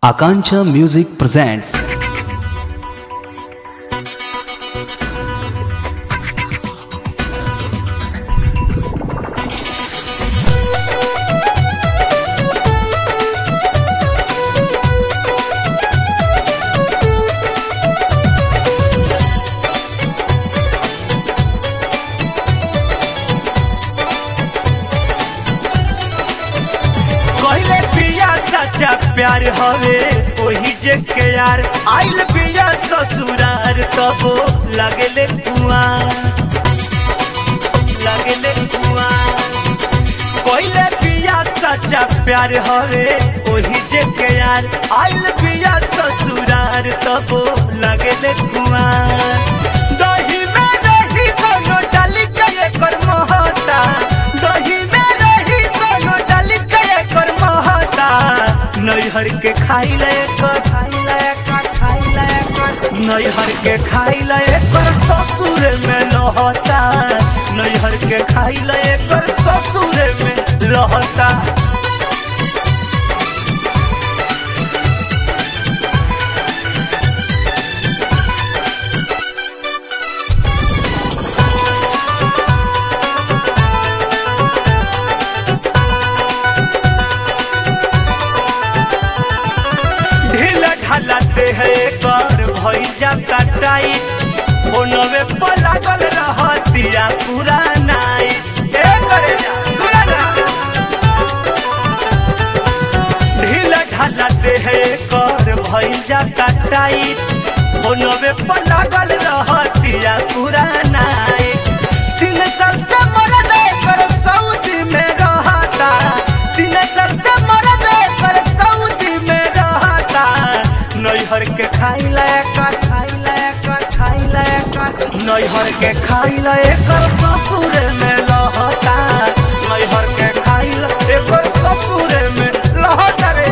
Akancha Music presents कहले पिया सच्चा प्यार हवे ओही जे के यार आइल पिया ससुरार तबो लगले कुआं लगले कुआं कहले पिया सच्चा प्यार हवे ओही जे के यार आइल पिया ससुरार तबो लगले कुआं दही में दही कोनो डाली के एकर महता दही में दही कोनो डाली के एकर महता नैहर के खाई ले कर खाई ले कर खाई ले कर नैहर के खाई ले कर ससुर में लहता नैहर के खाई ले कर ससुर में लहता ढीला ढालाते है कर भइल जाता टाइट फोनवे पर लागल रहतिया पूरा नाइट ए करे जा सुना ना ढीला ढालाते है कर भइल जाता टाइट फोनवे पर लागल रहतिया पूरा नाइट तीन साल से मरद कर सऊदी में रहता तीन साल से मरद कर सऊदी में रहता नैहर के खाई लायक खाई लायक खाई लायक नैहर के खाई लायक ससुर में लहता नैहर के खाई लायक ससुर में लहता रे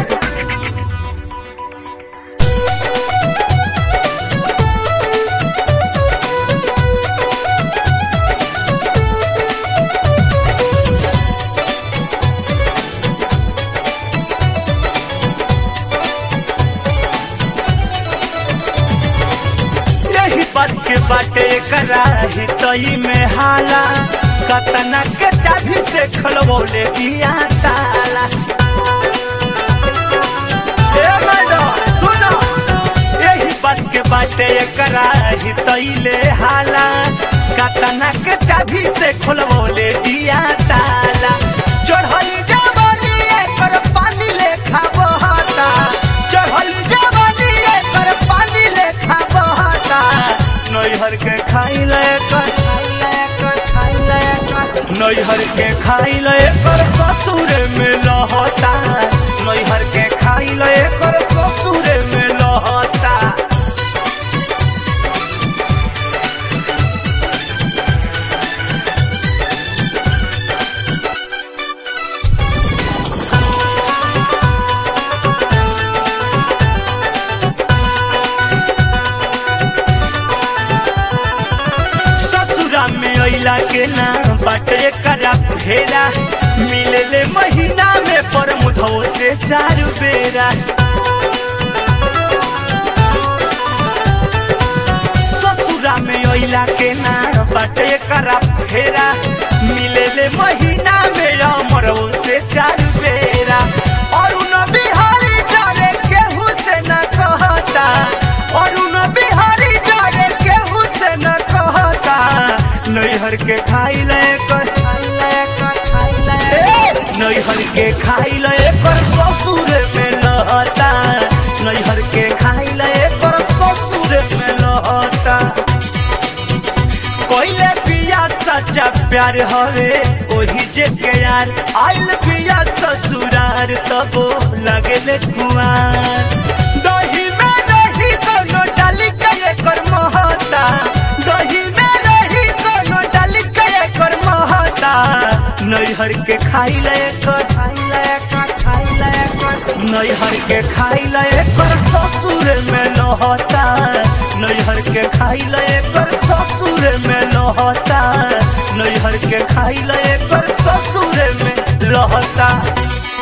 यही बात के बाटे कराही तई में हाला कतना के चाभी से खलबोले बिया ताला ए मैडम सुनो यही बात के बाटे कराही तई ले हाला कतना के चाभी से खलबोले बिया ताला चढ़ल जवानी एकर पानी लेखा बहता चढ़ल जवानी एकर पानी लेखा बहता नैहर के खाई लेकर खाई लेकर खाई लेकर नैहर के खाई लेकर ससुर में लहता नैहर के खाई लेकर ससुर में लहता ससुरा में अइला के ना बाटे करा फेरा मिलले महीना में पर मुधो से चार बेरा ससुरा में अइला के ना बाटे करा फेरा मिलले महीना में अमरो से चार बेरा और उन बिहारी डरे केहू से न कहता और उन बिहारी डरे केहू से न कहता नैहर के खाई ले कर खाई ले कर खाई ले नैहर के खाई ले कर ससुर में लहता नैहर के खाई ले कर ससुर में लहता कोइले पिया सच्चा प्यार हवे ओही जे के यार आइल पिया ससुरार तबो लगले कुआर दही में दही कोनो डाली के एकर महता दही में दही कोनो डाली के एकर महता नैहर के खाई ले कर खाई ले कर खाई ले कर नैहर के खाई ले कर ससुर में लहता नैहर के खाई ले कर ससुर में लहता नैहर के खाई ले कर ससुर में लहता